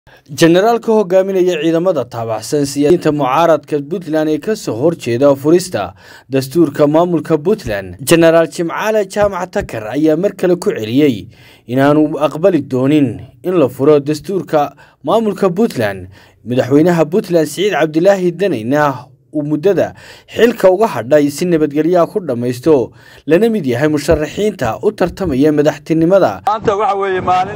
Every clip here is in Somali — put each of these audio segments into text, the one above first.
jenaraalka hogaaminaya ciidamada taabacsan siyaasiyiinta mucaaradka puntland ee kasoo horjeeda furista dastuurka maamulka puntland jenaraal jimcaale jaamac takar ayaa mar kale ku celiyey inaanu aqbali doonin in la furo dastuurka maamulka puntland madaxweynaha puntland siciid cabdilaahi danayna uu muddada xilka uga hadhay si nabadgelyaha ku dhammaysto lana mid yahay musharaxiinta u tartamaya madaxtinimada maanta waxa weeye maalin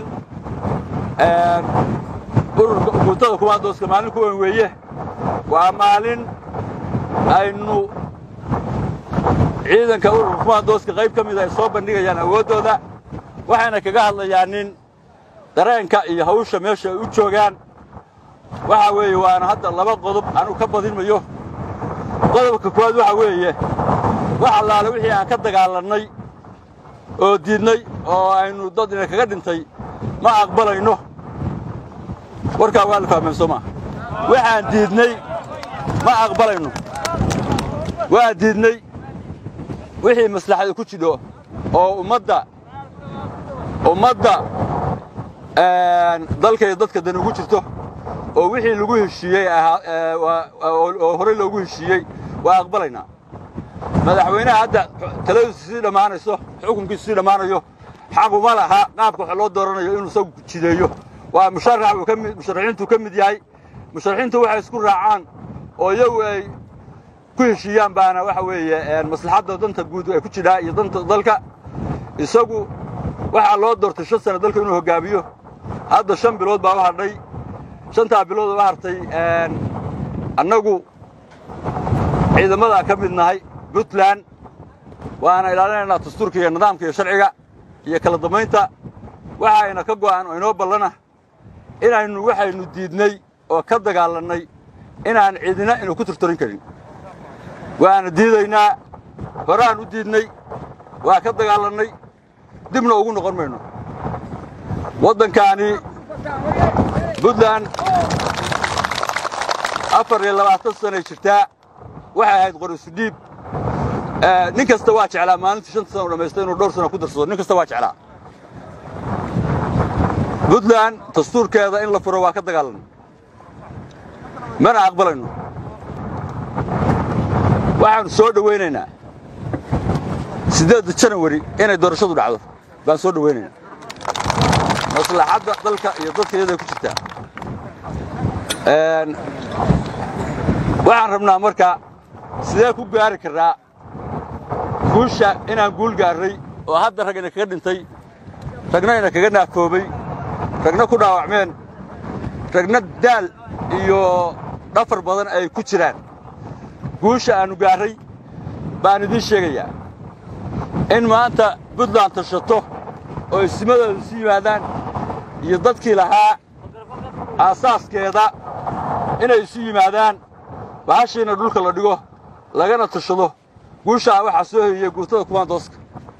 ururka uguntada kumaandooska maalin ku weyn weeye waa maalin aynu ciidanka ururka kumaandooska qayb ka mida ay soo bandhigayaan awooddooda waxayna kaga hadlayaan nin dareenka iyo hawsha meesha ay u joogaan waxa weeye waana hadda laba qodob anu ka badin mayo qodobka koowaad waxa weeye wax allaale wixii aan ka dagaalannay oo diidnay oo aynu dad ina kaga dhintay ma aqbalayno warkaa waa la fahmeen soo maa waxaan diidnay ma aqbalayno waa diidnay wixii maslaxada ku jidho oo ummadda ummadda dalka iyo dadka dan ugu jirto oo wixii lagu heshiiyey oo horey loogu heshiiyey waa aqbalaynaa madaxweynaha hadda taladiisu sii dhammaanayso xukunkiisu sii dhammaanayo xaquma laha qaabka wax loo dooranayo inuu isagu jideeyo waa musharax uu ka mid musharaxiintu ka mid yahay musharaxiintu waxay isku raacaan oo iyagu ay ku heshiiyaan baana waxa weeye maslaxadda danta guud ay ku jidhaa iyo danta dalka isagu waxaa loo doortay shan sana dalka inuu hoggaamiyo hadda shan bilood baa u hadhay shantaa bilood oo u hartay annagu ciidamadaa ka mid nahay puntland waana ilaalinaynaa dastuurka iyo nidaamka iyo sharciga iyo kala dambaynta waxayna ka go'an oo inoo ballana inaynu waxaynu diidnay oo ka dagaalannay inaan cidina inu ku turturin karin waana diidaynaa horaan u diidnay waa ka dagaallannay dibna ugu noqon mayno waddankaani puntland afar iyo labaatan sanay jirtaa waxay ahayd qorisudhiib nin kasta waa jeclaa maalintii shanta sana u dhammaysta inuu dhowr sana ku darsado nin kasta waa jeclaa puntland dastuurkeeda in la furo waa ka dagaalanno mana aqbalayno waxaannu soo dhowaynaynaa siddeedda janawari inay doorashadu dhacdo baan soo dhowaynaynaa maslaxadda dalka iyo dadka iyaday ku jirtaa waxaan rabnaa marka sidee ku gaari karraa guusha inaan guul gaarray oo hadda rag ina kaga dhintay ragna ina kaga naafoobay ragna ku dhaawacmeen ragna daal iyo dhafar badan ay ku jiraan guusha aannu gaarray baan idiin sheegayaa in maanta puntland tashato oo isimadooda isu yimaadaan iyo dadkii lahaa aasaaskeeda inay isu yimaadaan bahashiina dhulka la dhigo lagana tashado guushaa waxaa soo hoyiyey guurtada kumaandooska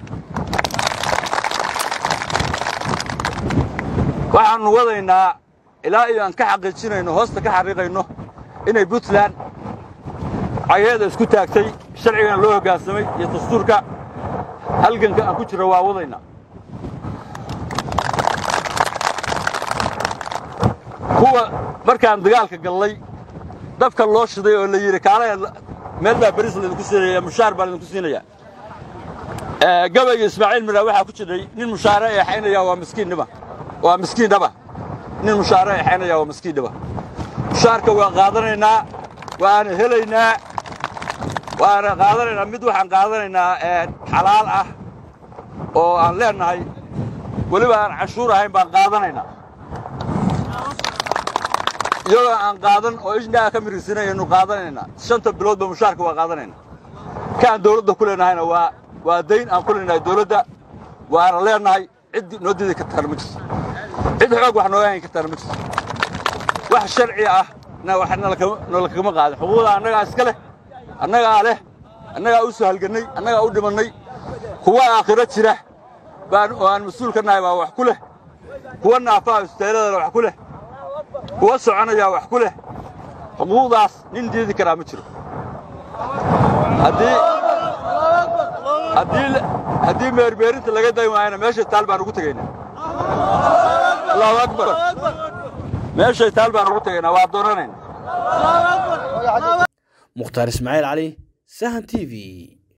waxaannu wadaynaa ilaa iyo aan ka xaqiijinayno hoosta ka xariiqayno inay puntland cageeda isku taagtay sharcigana loo hoggaansamay iyo dastuurka halganka aan ku jirra waa wadaynaa kuwa markaan dagaalka gallay dabka loo shiday oo la yidhi kaala meel baa beris laydinku siinaya mushaar baa laydinku siinaya gabayga ismaaciil miraa waxaa ku jiray nin mushaare eexaynaya waa miskiinnima waa miskiindhaba nin mushaare eexaynaya waa miskiindhaba mushaarka waa qaadanaynaa waana helaynaa waana qaadanaynaa mid waxaan qaadanaynaa xalaal ah oo aan leennahay weliba aan canshuur ahayn baan qaadanaynaa iyagoo aan qaadan oo ishnaa ka mirigsanayaynu qaadanaynaa shanta biloodba mushaarka waa qaadanaynaa kaan dawladda ku leenahayna waa waa dayn aan ku leenahay dawladda waana leennahay cid noo diidi kartaana ma jirto cid xoog wax nooga hayn kartaana ma jirto wax sharci ah noola kagama qaadin xuquuqda annagaa iska leh annagaa leh annagaa u soo halgannay annagaa u dhimannay kuwa aakhiro jira baan oo aan mas-uul ka nahay baa wax ku leh kuwa naafaha istaaladana wax ku leh kuwa soconayaa wax ku leh xuquuqdaas nin diidi karaa ma jiro haddii meermeerinta laga day waayana meesha taal baan ugu tegaynaa allahu akbar meeshay taal baan ugu tegaynaa waa doonanayna mukhtaar ismaaciil cali sahan t v